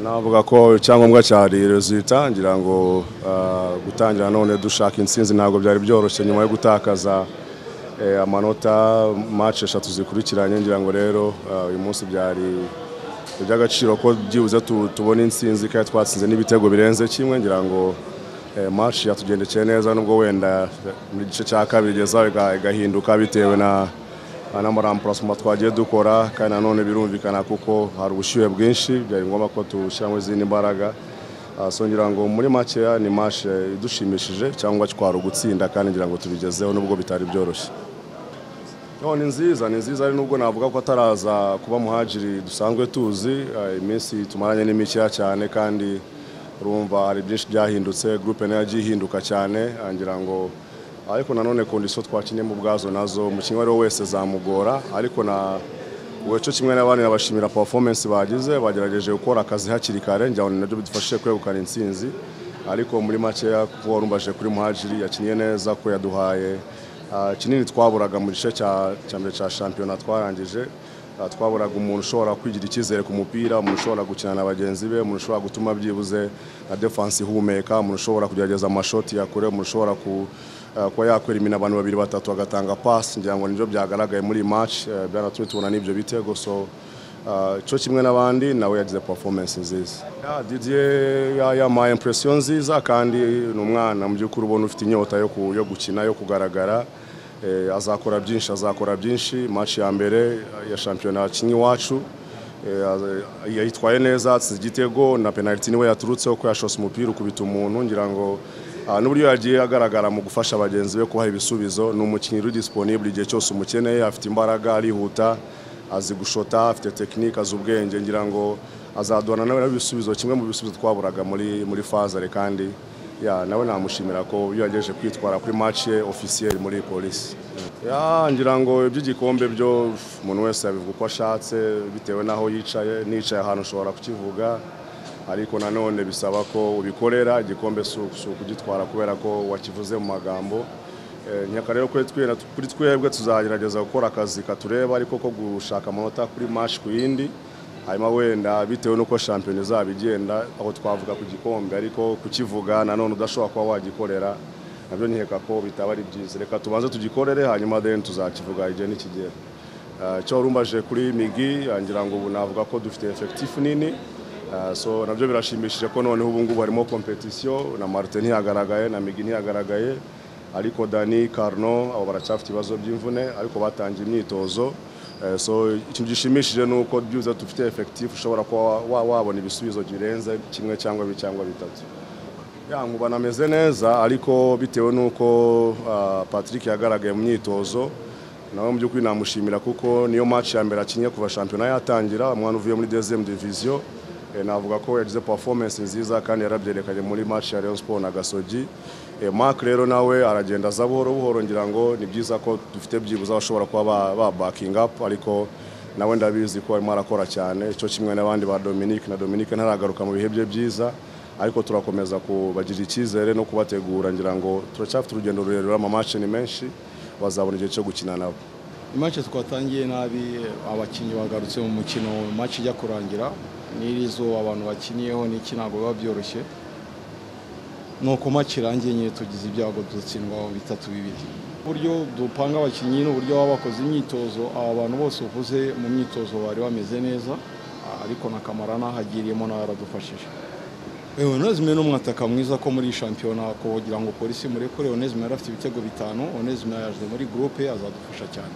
navuga ko icyangombwa cya rezita ngira ngo gutangira none dushaka intsinzi ntabwo byari byoroshye nyuma yo gutakaza amanota mace eshatu zikurikiranye ngira ngo rero uyu munsi byari iby'agaciro ko byibuze tubona intsinzi kandi twatsinze n'ibitego birenze kimwe ngira ngo mace yatugendekeye neza nubwo wenda mu gice cya kabiri igeza igahinduka bitewe na n'amarampurasoma twagiye dukora kandi nanone birumvikana kuko hari ubushyuhe bwinshi byari ngombwa ko dushyiramo izindi mbaraga ngira ngo muri makeya ni mashe idushimishije cyangwa twari ugutsinda kandi ngira ngo tubigezeho nubwo bitari byoroshye ni nziza ni nziza ari nubwo navuga ko ataraza kuba muhajiri dusanzwe tuzi iminsi tumaranye ni mikeya cyane kandi urumva hari byinshi byahindutse gurupe nayo yagiye ihinduka cyane ngira ngo ariko nanone kondisiyo twakiniyemo ubwazo nazo umukinnyi uwo wese zamugora ariko na cyo kimwe n'abandi nabashimira performance bagize bagerageje gukora akazi hakiri kare njyana nabyo bidufashije kwegukana intsinzi ariko muri makeya kuko warumbaje kuri muhajiri yakinnye neza ko yaduhaye kinini twaburaga mu gice cya mbere cya shampiyona twarangije twaburaga umuntu ushobora kwigira icyizere ku mupira umuntu ushobora gukina na bagenzi be umuntu ushobora gutuma byibuze na defansi ihumeka umuntu ushobora kugerageza amashoti yakure umuntu ushobora kuba yakwera imina abantu babiri batatu agatanga pasi ngira ngo nibyo byagaragaye muri iyi match byanatumye tubona n'ibyo bitego so cyo kimwe n'abandi nawe yagize performance nziza Didier yampaye impresiyo nziza kandi ni umwana mu by'ukuri ubona ufite inyota yo gukina yo kugaragara azakora byinshi azakora byinshi match ya mbere ya shampiyona yakinnye iwacu yayitwaye neza atsinze igitego na penaliti niwe yaturutseho ko yashose umupira ukubita umuntu ngira ngo n'uburyo yagiye agaragara mu gufasha bagenzi be kubaha ibisubizo ni umukinnyi uri disponibule igihe cyose umukeneye afite imbaraga arihuta azi gushota afite tekinike azi ubwenge ngira ngo azaduhana nawe n'ibisubizo kimwe mu bisubizo twaburaga muri muri fazare kandi ya nawe namushimira ko iyo yagejeje kwitwara kuri match ye officiel muri polisi ya ngira ngo iby'igikombe byo umuntu wese yabivuga uko ashatse bitewe n'aho yicaye nicaye ahantu ushobora kukivuga ariko nanone bisaba ko ubikorera igikombe si ukugitwara kubera ko wakivuze mu magambo nyaka rero kuri twebwe tuzagerageza gukora akazi katureba ariko ko gushaka amanota kuri match ku yindi hanyuma wenda bitewe n'uko shampiyona izaba igenda aho twavuga ku gikombe ariko kukivuga nanone udashobora kuba wagikorera nabyo nkeka ko bitaba ari byiza reka tubanze tugikorere hanyuma deni tuzakivuga igihe n'ikigera icyo warumbaje kuri migi ngira ngo ubu navuga ko dufite efekitifu nini so nabyo birashimishije ko noneho ubu ngubu harimo kompetisiyo na marite ntiyagaragaye na migi ntiyagaragaye ariko dani karno abo baracyafite ibibazo by'imvune ariko batangiye imyitozo so ikintu gishimishije ni uko byibuze dufite efekitifu ushobora kuba wabona ibisubizo birenze kimwe cyangwa bi cyangwa bitatu yankuba nameze neza ariko bitewe n'uko patrick yagaragaye mu myitozo nawe mu by'ukuri namushimira kuko niyo match ya mbere akinye kuva shampiyona yatangira umwana uvuye muri dezemu diviziyo navuga ko yagize performance nziza kandi yarabyerekanye muri match ya Rayon Sport na Gasogi Mark rero nawe aragenda aza buhoro buhoro ngira ngo ni byiza ko dufite byibuze abashobora kuba ba backing up ariko nawe ndabizi ko arimo arakora cyane icyo kimwe n'abandi ba Dominic na Dominic ntaragaruka mu bihe bye byiza ariko turakomeza kubagira icyizere no kubategura ngira ngo turacyafite urugendo rurerure amamatch ni menshi bazabona igihe cyo gukina nabo imatch twatangiye nabi abakinnyi bagarutse mu mukino match ijya kurangira n'irizo abantu bakiniyeho n'iki ntabwo biba byoroshye ni ukumake irangiye nyine tugize ibyago dutsindwa bitatu bibiri uburyo dupanga abakinnyi n'uburyo baba bakoze imyitozo aba bantu bose uvuze mu myitozo bari bameze neza ariko na kamara nahagiriyemo nawe yaradufashije onezime ni umwataka mwiza ko muri shampiyona kugira ngo polisi murekure onezime yari afite ibitego bitanu onezime yaje muri gurupe azadufasha cyane